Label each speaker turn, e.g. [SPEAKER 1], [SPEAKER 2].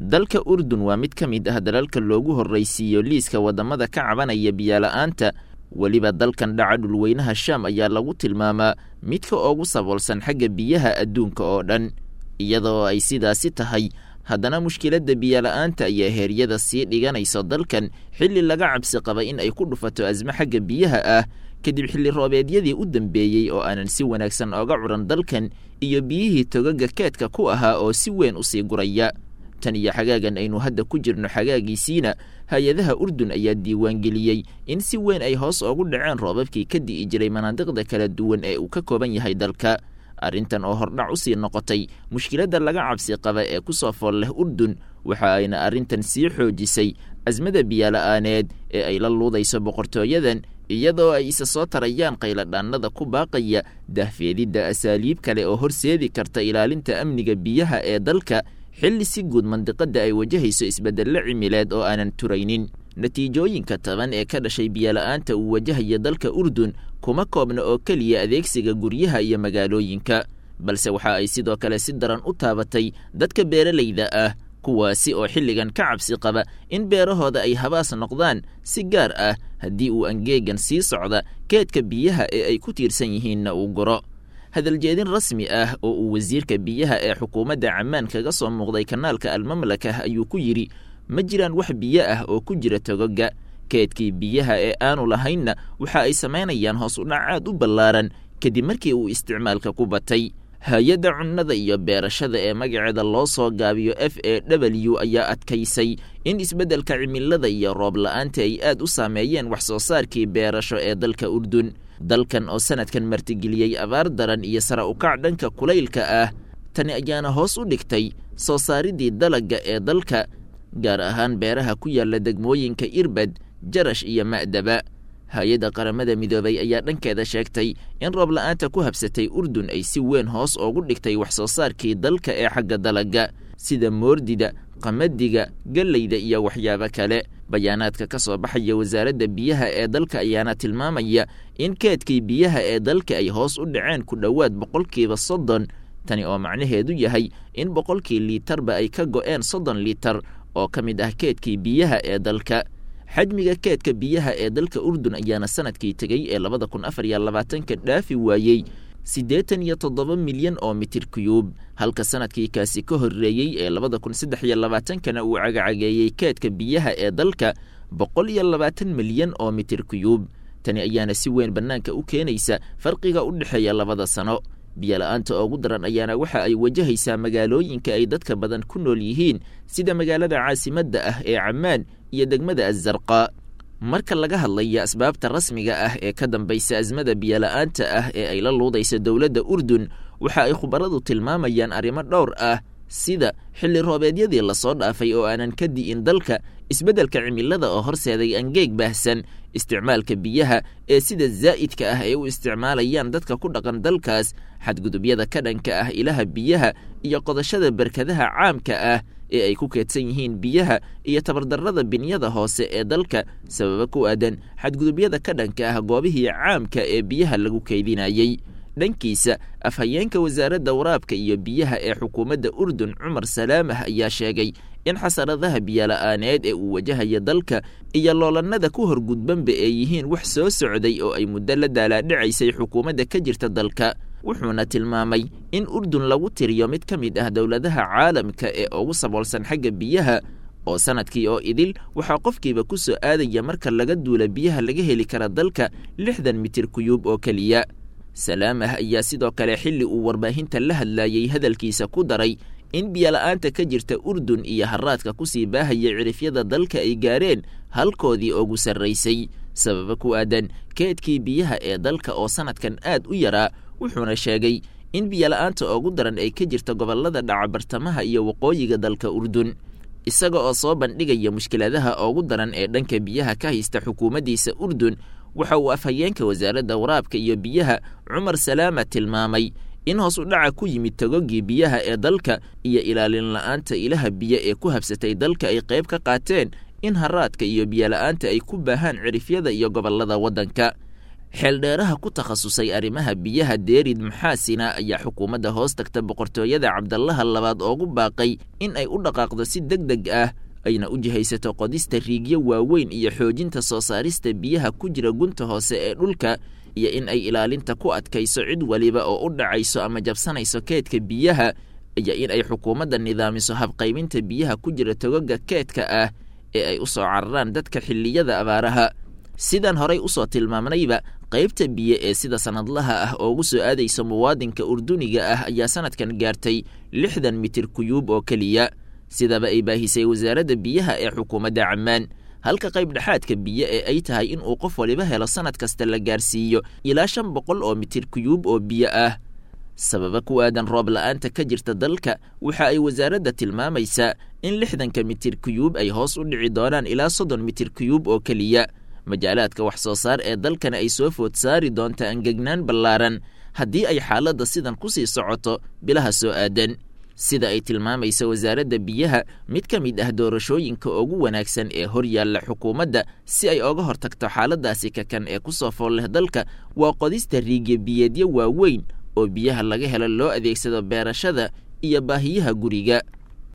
[SPEAKER 1] dalka urdun waa mid ka mid ah dalalka loogu horraysiiyo liiska waddamada ka cabanaya biyola'aanta weliba dalkan dhaca dhulweynaha shaam ayaa lagu tilmaamaa midka ugu saboolsan xagga biyaha adduunka oo dhan iyadoo ay sidaasi tahay haddana mushkiladda biyola'aanta ayaa heeryada sii dhiganayso dalkan xilli laga cabsi qaba in ay ku dhufato asmo xagga biyaha ah kadib xilli roobeedyadii u dambeeyey oo aanan si wanaagsan ooga curan dalkan iyo biyihii togaga keedka ku ahaa oo si weyn u sii guraya tan iyo xagaagan aynu hadda ku jirno xagaagiisiina hay-adaha urdun ayaa diiwaangeliyey in si weyn ay hoos oogu dhaceen roobabkii ka di'i jiray manaadiqda kala duwan ee uu ka kooban yahay dalka arrintan oo hordhac u sii noqotay mushkiladda laga cabsi qaba ee ku soo fool leh urdun waxa ayna arrintan sii xoojisay asmada biyola'aaneed ee ay la luudayso boqortooyadan iyadoo ay isa soo tarayaan qayladhaannada ku baaqaya dahfeedidda asaaliib kale oo horseedi karta ilaalinta amniga biyaha ee dalka xilli si guud mandiqadda ay wajahayso isbeddello cimileed oo aanan turaynin natiijooyinka taban ee ka dhashay biyola'aanta uu wajahaya dalka urdun kuma koobna oo keliya adeegsiga guryaha iyo magaalooyinka balse waxa ay sidoo kale si daran u taabatay dadka beeralayda ah kuwaasi oo xilligan ka cabsi qaba in beerahooda ay habaas noqdaan si gaar ah haddii uu angeegan sii socda keedka biyaha ee ay ku tiirsan yihiinna uu guro hadaljeedin rasmi ah oo uu wasiirka biyaha ee xukuumadda cammaan kaga soo muuqday kanaalka almamlakah ayuu ku yidhi ma jiraan wax biyo ah oo ku jira togoga keedkii biyaha ee aanu lahaynna waxa ay samaynayaan hoos u dhac aad u ballaaran kadib markii uu isticmaalka ku batay hay-adda cunnada iyo beerashada ee magaceeda loo soo gaabiyo f a w ayaa adkaysay in isbeddelka cimilada iyo roob la-aanta ay aad u saameeyeen wax soo saarkii beerasho ee dalka urdun dalkan oo sanadkan martigeliyey abaar daran iyo sara ukac dhanka kulaylka ah tani ayaana hoos u dhigtay soo saaridii dalagga ee dalka gaar ahaan beeraha ku yaalla degmooyinka irbad jarash iyo ma'daba hay-adda qaramada midoobay ayaa dhankeeda sheegtay in roob la-aanta ku habsatay urdun ay si weyn hoos oogu dhigtay wax soo saarkii dalka ee xagga dalagga sida moordida qamadiga galleyda iyo waxyaabo kale bayaanaadka ka soo baxaya wasaaradda biyaha ee dalka ayaana tilmaamaya in keedkii biyaha ee dalka ay hoos u dhaceen ku dhowaad boqolkiiba soddon tani oo macnaheedu yahay in boqolkii liitarba ay ka go'een soddon liitar oo ka mid ah keedkii biyaha ee dalka xajmiga keedka biyaha ee dalka urdun ayaana sanadkii tegey ee labada kun afar iyo labaatanka dhaafi waayey siddeetan iyo toddoba milyan oo mitir kuyuub halka sanadkii kaasi ka horreeyey ee labada kun saddex iyo labaatankana uu cagacageeyey keedka biyaha ee dalka boqol iyo labaatan milyan oo mitir kuyuub tani ayaana si weyn bannaanka u keenaysa farqiga u dhexeeya labada sano biyola'aanta ugu daran ayaana waxa ay wajahaysaa magaalooyinka ay dadka badan ku nool yihiin sida magaalada caasimadda ah ee cammaan iyo degmada azarqa marka laga hadlaya asbaabta rasmiga ah ee ka dambaysa asmada biyola'aanta ah ee ay la luudaysa dowladda urdun waxa ay khubaradu tilmaamayaan arrimo dhowr ah sida xilli roobeedyadii lasoo dhaafay oo aanan ka di'in dalka isbeddelka cimilada oo horseeday angeeg baahsan isticmaalka biyaha ee sida zaa'idka ah ay u isticmaalayaan dadka ku dhaqan dalkaas xadgudubyada ka dhanka ah ilaha biyaha iyo qodashada berkadaha caamka ah ee ay ku keedsan yihiin biyaha iyo tabardarrada binyada hoose ee dalka sababa ku aadan xadgudubyada ka dhanka ah goobihii caamka ee biyaha lagu keydinayey dhankiisa afhayeenka wasaaradda waraabka iyo biyaha ee xukuumadda urdun cumar salaamah ayaa sheegay in xasaradaha biyola'aaneed ee uu wajahaya dalka iyo loolannada ku horgudbanba ee yihiin wax soo socday oo ay muddo la daalaadhicaysay xukuumadda ka jirta dalka wuxuuna tilmaamay in urdun lagu tiriyo mid ka mid ah dowladaha caalamka ee ugu saboolsan xagga biyaha oo sanadkii oo idil waxaa qofkiiba ku soo aadaya marka laga duula biyaha laga heli kara dalka lixdan mitir kuyuub oo keliya salaamah ayaa sidoo kale xilli uu warbaahinta la hadlayey hadalkiisa ku daray in biyola'aanta ka jirta urdun iyo haraadka kusii baahaya cirifyada dalka ay gaareen halkoodii ugu sarraysay sababa ku aadan keedkii biyaha ee dalka oo sanadkan aad u yaraa wuxuuna sheegay in biyola'aanta ugu daran ay ka jirta gobollada dhaca bartamaha iyo waqooyiga dalka urdun isaga oo soo bandhigaya mushkiladaha ugu daran ee dhanka biyaha ka haysta xukuumaddiisa urdun waxa uu afhayeenka wasaaradda waraabka iyo biyaha cumar salaama tilmaamay in hoos u dhaca ku yimid togogii biyaha ee dalka iyo ilaalin la'aanta ilaha biyo ee ku habsatay dalka ay qayb ka qaateen in haraadka iyo biyola'aanta ay ku baahaan cirifyada iyo gobollada waddanka xeeldheeraha ku takhasusay arrimaha biyaha deerid maxaasina ayaa xukuumadda hoos tagta boqortooyada cabdallaha labaad oogu baaqay in ay u dhaqaaqdo si deg deg ah ayna u jihaysato qodista riigyo waaweyn iyo xoojinta soo saarista biyaha ku jira gunta hoose ee dhulka iyo in ay ilaalinta ku adkayso cid waliba oo u dhacayso ama jabsanayso keedka biyaha iyo in ay xukuumadda nidaamiso habqaybinta biyaha ku jira togoga keedka ah ee ay u soo cararaan dadka xilliyada abaaraha sidaan horay usoo tilmaamnayba qaybta biyo ee sida sanadlaha ah oogu soo aadaysa muwaadinka urduniga ah ayaa sanadkan gaartay lixdan mitir kuyuub oo keliya sidaba ay baahisay wasaaradda biyaha ee xukuumadda cammaan halka qayb dhexaadka biyo ee ay tahay inuu qof waliba helo sanad kasta la gaarsiiyo ilaa shan boqol oo mitir kuyuub oo biyo ah sababa ku aadan roob la'aanta ka jirta dalka waxa ay wasaaradda tilmaamaysaa in lixdanka mitir kuyuub ay hoos u dhici doonaan ilaa soddon mitir kuyuub oo keliya majaalaadka wax soo saar ee dalkana ay soo food saari doonta angegnaan ballaaran haddii ay xaaladda sidan ku sii socoto bilaha soo aadan sida ay tilmaamaysa wasaaradda biyaha mid ka mid ah doorashooyinka ugu wanaagsan ee hor yaalla xukuumadda si ay oga hortagto xaaladdaasi kakan ee ku soo fool leh dalka waa qodista riigya biyeedyo waaweyn oo biyaha laga helo loo adeegsado beerashada iyo baahiyaha guriga